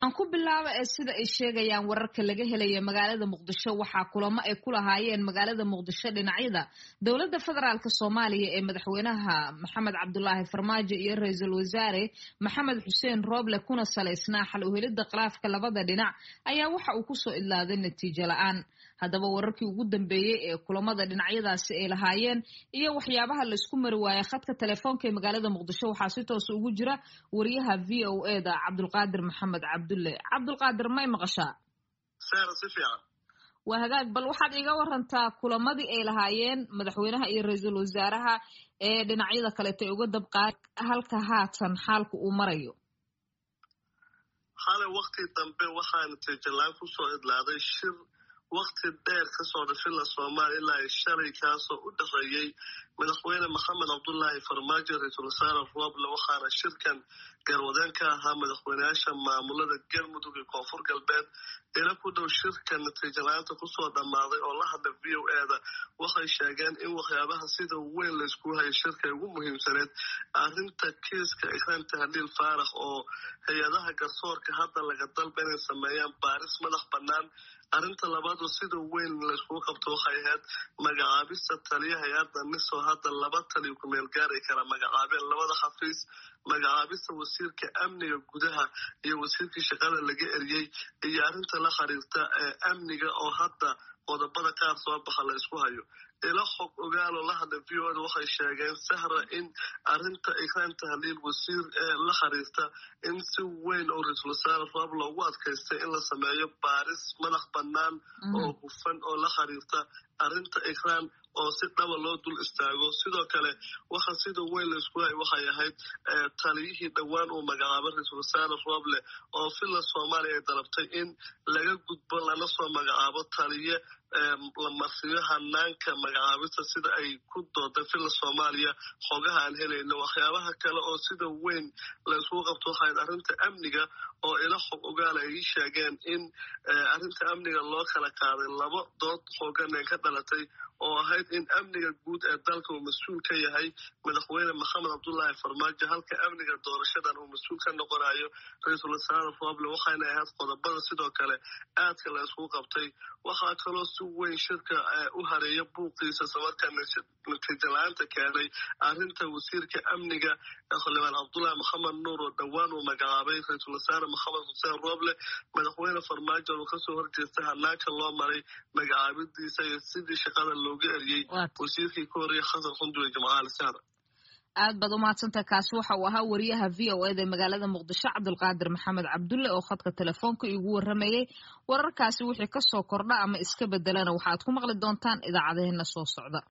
aan ku bilaaba ee sida ay sheegayaan wararka laga helaya magaalada muqdisho waxaa kulamo ay ku lahaayeen magaalada muqdisho dhinacyada dowladda federaalk soomaaliya ee madaxweynaha maxamed cabdulaahi farmaajo iyo ra-iisul wasaare maxamed xuseen rooble kuna salaysnaa xal uhelidda khilaafka labada dhinac ayaa waxa uu kusoo idlaaday natiijo la-aan haddaba wararkii ugu dambeeyey ee kulamada dhinacyadaasi ay lahaayeen iyo waxyaabaha laysku mari waayay khadka telefoonka ee magaalada muqdisho waxaa si toosa ugu jira wariyaha v o e da cabdulqaadir maxamed cabdulle cabdulqaadir may maqashaa waa hagaag bal waxaad iiga warantaa kulamadii ay lahaayeen madaxweynaha iyo ra-iisul wasaaraha ee dhinacyada kaleeto ay uga dabqaad halka haatan xaalku uu marayo xalay wakti dambe waxaa natiijalaan kusoo idlaaday shir wakti dheer kasoo dhashila soomaaliya ilaa shalay kaasoo u dhexeeyey madaxweyne maxamed cabdulaahi farmaajo ra-iisul wasaare rooble waxaana shirkan garwadeen ka ahaa madaxweyneyaasha maamulada galmudug iyo koonfur galbeed ila ku dhow shirka natiijalaanta kusoo dhammaaday oo la hadla v o e da waxay sheegeen in waxyaabaha sida weyn laysku hayo shirka ugu muhiimsaneed arrinta kiiska ikraan tahliil faarax oo hay-adaha garsoorka hadda laga dalba inay sameeyaan baaris madax bannaan arrinta labaad oo sida weyn layskugu qabto waxay ahayd magacaabista taliya hay-adda misoo hadda laba taliyo kumeel gaaray kala magacaabeen labada xafiis magacaabista wasiirka amniga gudaha iyo wasiirkii shaqada laga eriyey iyo arrinta la xiriirta ee amniga oo hadda qodobada qaar soo baxa la isku hayo ila xog ogaaloo la hadla v o da waxay sheegeen sahra in arrinta ikraan tahliil wasiir ee la xiriirta in si weyn oo ra-iisul wasaare roob loogu adkaystay in la sameeyo baaris madax bannaan oo hufan oo la xiriirta arrinta ikraan oo si dhaba loo dul istaago sidoo kale waxa sida weyn laisku hay waxay ahayd taliyihii dhowaan uu magacaabay ra-iisul wasaare rooble oo villa soomaaliya ay dalabtay in laga gudbo lana soo magacaabo taliye la marsiyo hanaanka magacaabista sida ay ku dooday villa soomaaliya xogaha aan helayno waxyaabaha kale oo sida weyn layskugu qabto waxayd arrinta amniga oo ila xog ogaala ay ii sheegeen in arrinta amniga loo kala qaaday laba dood xoogan ee ka dhalatay oo ahayd in amniga guud ee dalka uu mas-uul ka yahay madaxweyne maxamed cabdulaahi farmaajo halka amniga doorashadan uu mas-uul ka noqonayo ra-iisul wasaare rooble waxayna ahayd qodobada sidoo kale aadka la iskugu qabtay waxaa kaloo si weyn shirka u hareeya buuqiisa samarkaa natiija la-aanta keenay arrinta wasiirka amniga xildhibaan cabdulaahi maxamed nuur oo dhowaan uu magacaabay ra-iisul wasaare maxamed xuseen rooble madaxweyne farmaajo uu kasoo horjeestay hanaanka loo maray magacaabidiisa iyo sidii shaqada looga eriyey wasiirkii ka horreeyay xasan xunduwe jimcaali sahra aad baad umahadsantaha kaasi waxa uu ahaa wariyaha v o eda magaalada muqdisho cabdulqaadir maxamed cabdulle oo khadka telefoonka igu waramayey wararkaasi wixii kasoo kordha ama iska bedelana waxaad ku maqli doontaan idaacadaheena soo socda